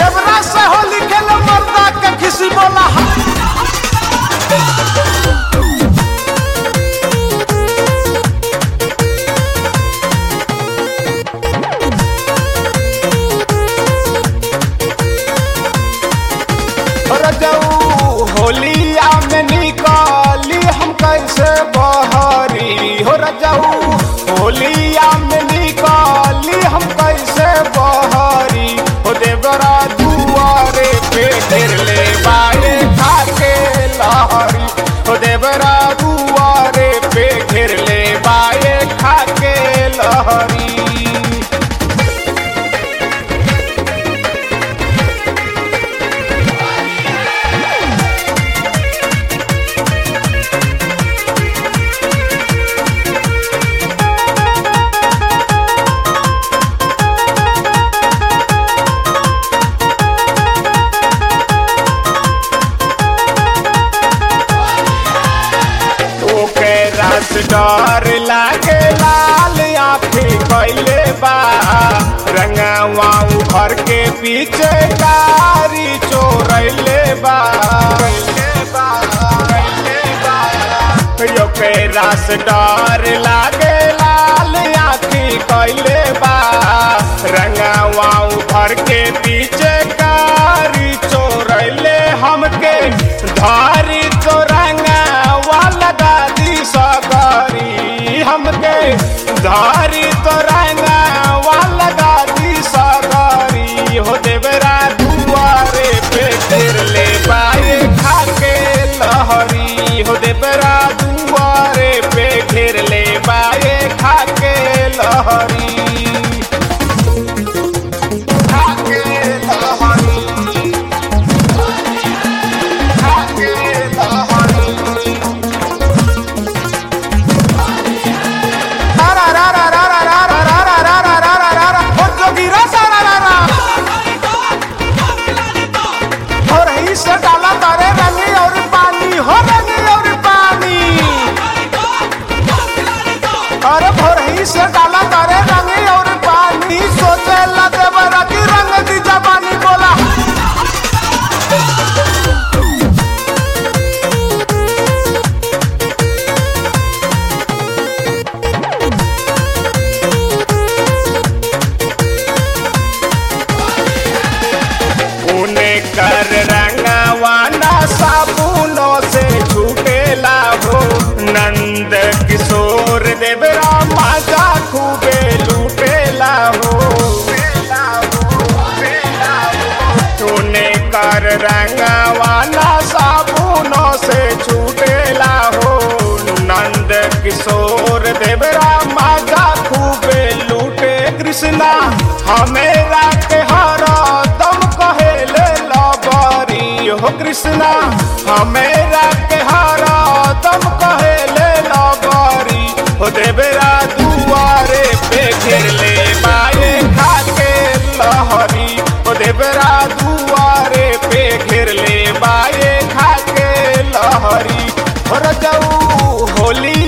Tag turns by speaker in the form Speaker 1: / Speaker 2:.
Speaker 1: देवरा से होली खेले मर्दा के खिसी बोला रजऊ होलिया में निकाली हम कैसे बहरी हो रजऊ होलिया में निकाली हम कैसे बहरी हो देवरा दुआरे पे गिर ले बाए खाके लहरी हो देवरा दुआरे पे गिर ले बाए खाके लहरी ओके रस डर लागे लाल आँखी कैले बा रंगवा घर के पीछे कारी चोरैले बा ओके रस डर लागे लाल आँखी कैले बा रंगवा घर के पीछे कारी चोरैले हमके धारी चोरंगा वाला दादी सगरी हमके धारी तोरंगा वाला दादी सगरी हो देवरा दुआरे पे गिर ले पाए खाके लहरी हो देवरा दुआरे पे गिर ले पाए खाके लहरी खाके लहरी खाके लहरी से डाला तारे रंगी और पानी हो रंगी और पानी अरे भोरही से डाला तारे रंगी और पानी सोचे लगे बरा की रंग दी जबानी बोला उन्हें कर रंगवाना साबुनों से छूटेला हो नंद किशोर देवरा माजा खूबे लूटेला हो उन्हें कर रंगवाना साबुनों से छूटेला हो नंद किशोर देवरा माजा खूबे लूटे कृष्णा हमेरा के हरा दम कहेले लबरी हो कृष्णा हमेरा के हरा दम कहेले लबरी हो देवरा दुआरे पे घेर ले बाए खाके लहरी हो देवरा दुआरे पे घेर ले बाए खाके लहरी हो रजऊ होली